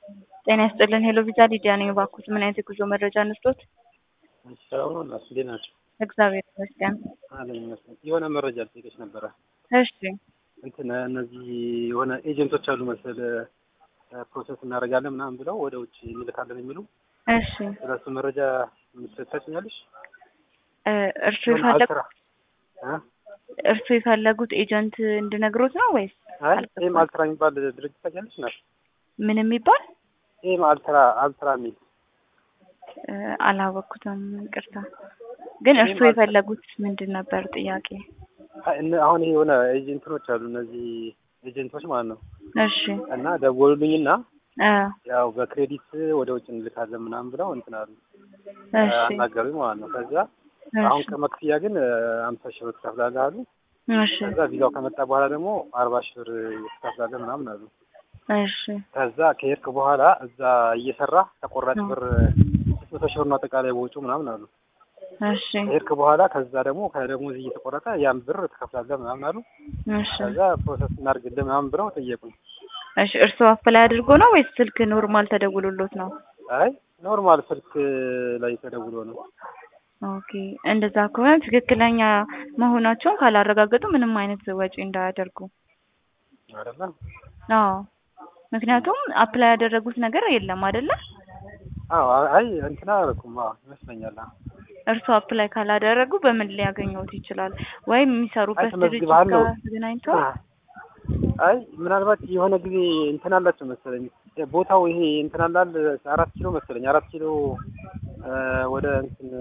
ጤና ይስጥልን ሄሎ ቪዛ ሊዲያ ነኝ። እባክዎት ምን አይነት የጉዞ መረጃ እንስጦት? ሰላም ነው እናት፣ እንዴት ናቸው? እግዚአብሔር ይመስገን። አለኝ ይመስገን። የሆነ መረጃ ልጠይቅሽ ነበረ። እሺ እንትን እነዚህ የሆነ ኤጀንቶች አሉ መሰል ፕሮሰስ እናደርጋለን ምናምን ብለው ወደ ውጭ እንልካለን የሚሉ እሺ ስለሱ መረጃ የምትሰጭኛለሽ? እ እርሱ የፈለጉ እርሱ የፈለጉት ኤጀንት እንድነግሮት ነው ወይስ አይ ኤም አልትራ የሚባል ድርጅት ታውቂያለሽ? ናት ምን የሚባል ኤም አልትራ አልትራ የሚል እ አላወቅኩትም። ይቅርታ። ግን እርሱ የፈለጉት ምንድን ነበር ጥያቄ? አይ እነ- አሁን ይሄ የሆነ ኤጀንቶች አሉ እነዚህ ኤጀንቶች ማለት ነው እሺ እና ደወሉልኝና እ ያው በክሬዲት ወደ ውጭ እንልካለን ምናምን ብለው እንትን አሉ እሺ አናገሩኝ ማለት ነው። ከዛ አሁን እሺ ከመክፍያ ግን አምሳ ሺህ ብር ትከፍላለህ አሉ። እሺ ከዛ ቪዛው ከመጣ በኋላ ደግሞ አርባ ሺህ ብር ትከፍላለህ ምናምን አሉ። እሺ ከዛ ከሄድክ በኋላ እዛ እየሰራ ተቆራጭ ብር ስድስት መቶ ሺህ ብር ነው አጠቃላይ በውጩ ምናምን አሉ። እሺ ከሄድክ በኋላ ከዛ ደግሞ ከደሞዝ እየተቆረጠ ያን ብር ትከፍላለህ ምናምን አሉ። እሺ ከዛ ፕሮሰስ እናድርግልህ ምናምን ብለው ጠየቁኝ። እሺ እርሱ አፕላይ አድርጎ ነው ወይስ ስልክ ኖርማል ተደውሎሎት ነው? አይ ኖርማል ስልክ ላይ ተደውሎ ነው። ኦኬ እንደዛ ከሆነ ትክክለኛ መሆናቸውን ካላረጋገጡ ምንም አይነት ወጪ እንዳያደርጉ። አይደለ? አዎ ምክንያቱም አፕላይ ያደረጉት ነገር የለም አይደለ? አዎ አይ እንትና አላልኩም። አዎ ይመስለኛል። አዎ እርሱ አፕላይ ካላደረጉ በምን ሊያገኘውት ይችላል? ወይም የሚሰሩበት አይ ድርጅት ተመዝግበሃል ነው። ጋር ተገናኝተው አይ ምናልባት የሆነ ጊዜ እንትን አላቸው መሰለኝ ቦታው ይሄ እንትን አላል አራት ኪሎ መሰለኝ አራት ኪሎ እ ወደ እንትን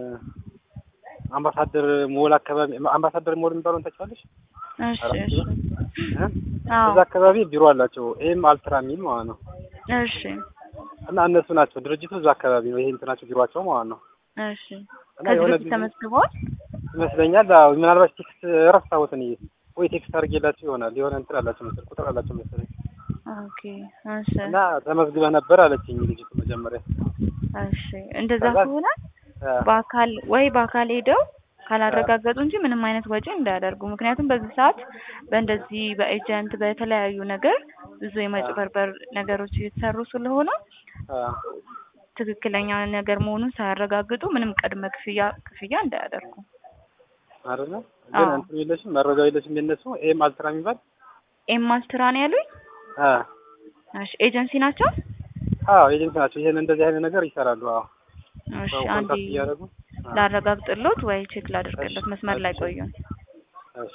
አምባሳደር ሞል አካባቢ አምባሳደር ሞል የሚባለውን ታውቂዋለሽ? እሺ አራት እሺ ኪሎ እ? አዎ እዛ አካባቢ ቢሮ አላቸው ኤም አልትራ የሚል ማለት ነው። እሺ እና እነሱ ናቸው ድርጅቱ እዛ አካባቢ ነው። ይሄ እንትናቸው ቢሮአቸው ማለት ነው። እሺ እና ከዚህ የሆነ በፊት ጊዜ ተመዝግበዋል? ይመስለኛል አዎ ምናልባት ቴክስት ረሳሁት እኔ ወይ ቴክስት አድርጌላቸው ይሆናል የሆነ እንትን አላቸው መሰለኝ ቁጥር አላቸው መሰለኝ ኦኬ እሺ እና ተመዝግበህ ነበር አለችኝ ልጅቱ መጀመሪያ። እሺ እንደዛ ከዛ- ከሆነ እ በአካል ወይ በአካል ሄደው ካላረጋገጡ እንጂ ምንም አይነት ወጪ እንዳያደርጉ። ምክንያቱም በዚህ ሰዓት በእንደዚህ በኤጀንት በተለያዩ ነገር ብዙ የመጭበርበር ነገሮች እየተሰሩ ስለሆነ አ ትክክለኛ ነገር መሆኑን ሳያረጋግጡ ምንም ቅድመ ክፍያ ክፍያ እንዳያደርጉ። አይደለ ግን አዎ። እንትን የለሽም መረጃው የለሽም የነሱ ኤም አልትራ የሚባል ኤም አልትራ ነው ያሉኝ? አ እሺ ኤጀንሲ ናቸው? አዎ ኤጀንሲ ናቸው። ይሄን እንደዚህ አይነት ነገር ይሰራሉ። አዎ እሺ ሰው አንዴ ኮንታክት እያደረጉ አ ላረጋግጥሎት ወይ ቼክ ላድርግሎት። እሺ፣ መስመር ላይ እሺ። ቆዩን። እሺ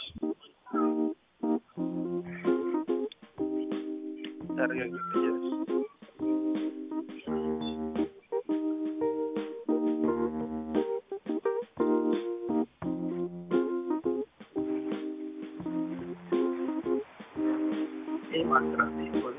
ታረጋግጥ ኤም አልትራ ሲሆን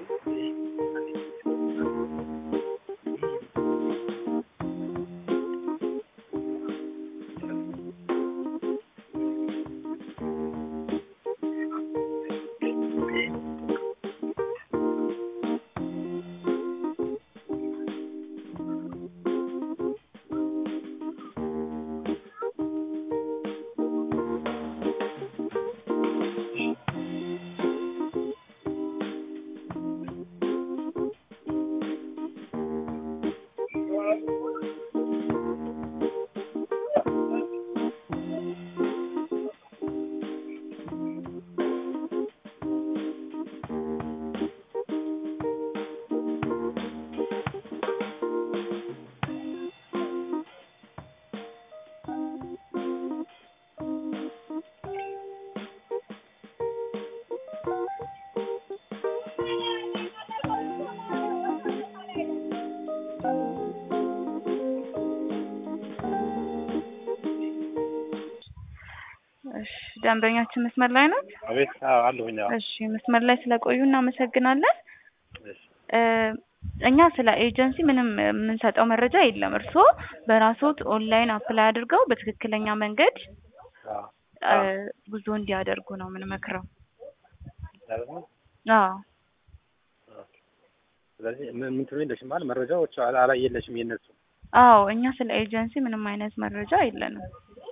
እሺ ደንበኛችን መስመር ላይ ናት? አቤት አዎ አለሁኝ። አዎ እሺ መስመር ላይ ስለቆዩ እናመሰግናለን። እሺ እ እኛ ስለ ኤጀንሲ ምንም የምንሰጠው መረጃ የለም። እርስዎ በራስዎት ኦንላይን አፕላይ አድርገው በትክክለኛ መንገድ አዎ እ ጉዞ እንዲያደርጉ ነው የምንመክረው። አይደለ? አዎ ስለዚህ ምን ምን ትሉ የለሽም ማለት መረጃዎች አላ አላ የለሽም የነሱ አዎ እኛ ስለ ኤጀንሲ ምንም አይነት መረጃ የለንም።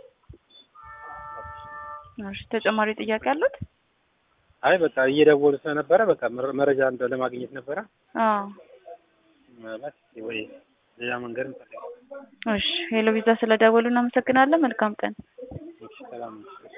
እሺ ተጨማሪ ጥያቄ አሉት? አይ በቃ እየደወሉ ስለነበረ በቃ መረ- መረጃ እንደ ለማግኘት ነበረ። አዎ ምናልባት ወይ ሌላ መንገድ እንፈልጋለን። እሺ ሄሎ ቪዛ ስለደወሉ እናመሰግናለን። መልካም ቀን። እሺ ሰላም ነው።